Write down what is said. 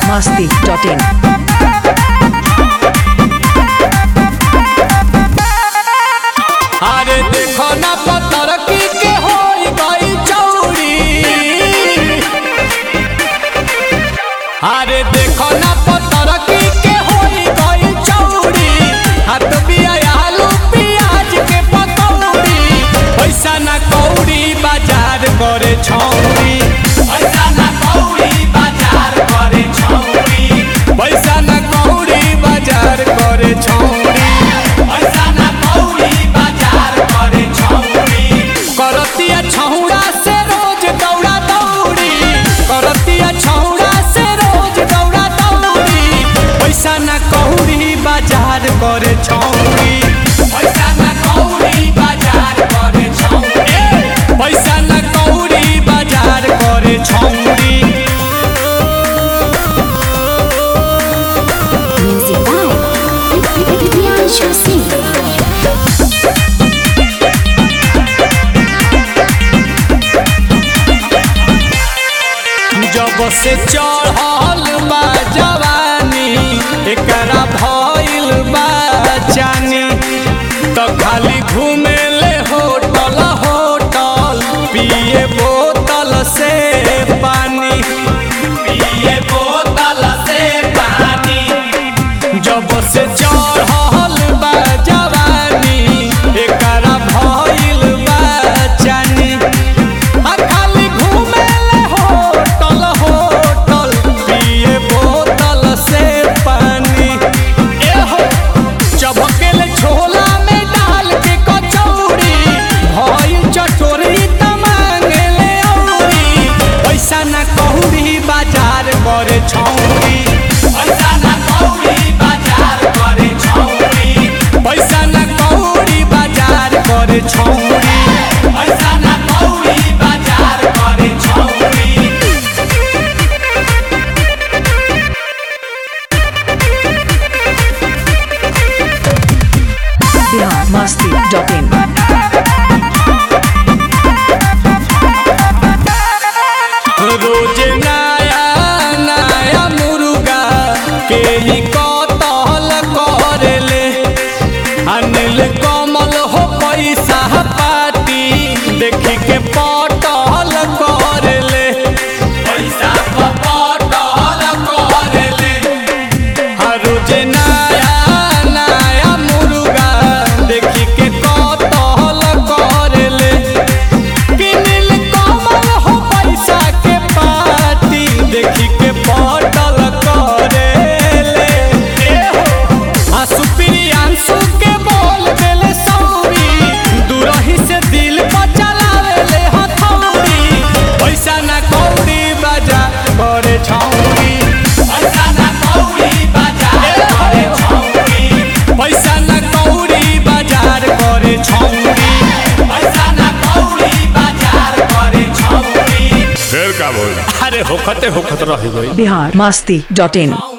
masti.in. अरे देखो ना पत्थर की के होई गई चौड़ी अरे देखो ना पत्थर की के होई गई चौड़ी हाथ बिया आलू प्याज के पकौड़ी पैसा ना कौड़ी बाजार करे छौड़ी पैसा ना कौड़ी बाजार करे छौड़ी पैसा ना कौड़ी बाजार करे छौड़ी पैसा ना कौड़ी बाजार करे छौड़ी करतिया छौड़ा से रोज दौड़ा दौड़ी करतिया छौड़ा से रोज दौड़ा दौड़ी पैसा ना कौड़ी बाजार करे छौड़ी पैसा ना कौड़ी बाजार करे छौड़ी पैसा ना कौड़ी बाजार करे छौड़ी Music by Priyanshu Singh. जब से चढ़ल बा जवानी एकरा भइल बा जानी त खाली घूमे ले होटल होटल पिए बोतल से पानी पिए बोतल से पानी जब से चढ़ल बा जवानी एकरा भइल बा जानी आ खाली घूमेले होटल होटल पिए बोतल से पानी एहो चबकेले छोला में डाल के कचौड़ी भइल चटोरी त मांगेले औरी पैसा ना कौड़ी बाजार करे छौड़ी पैसा ना कौड़ी बाजार करे छौड़ी पैसा ना कौड़ी बाजार करे छौड़ी पैसा ना कौड़ी बाजार करे छौड़ी Bihar masti.in. रोज नया नया मुर्गा के ही कतल करेले अनिल कमल हो पैसा पाती देखी के पटल करेले पैसा पटल करेले हर रोज नया नया मुर्गा देखी के कतल करेले किनिल कमल हो पैसा के पाती देखी के पटल करेले आंसू प्रियांशु के बोल देले सौरी दूरही से दिल पर चलावेले हथौड़ी पैसा ना कौड़ी बाजा करे छौड़ी पैसा ना कौड़ी बाजार करे छौड़ी पैसा ना कौड़ी बाजार करे छौड़ी पैसा ना कौड़ी बाजार करे छौड़ी फिर का बोल अरे होखते होखत रह गई Bihar masti.in.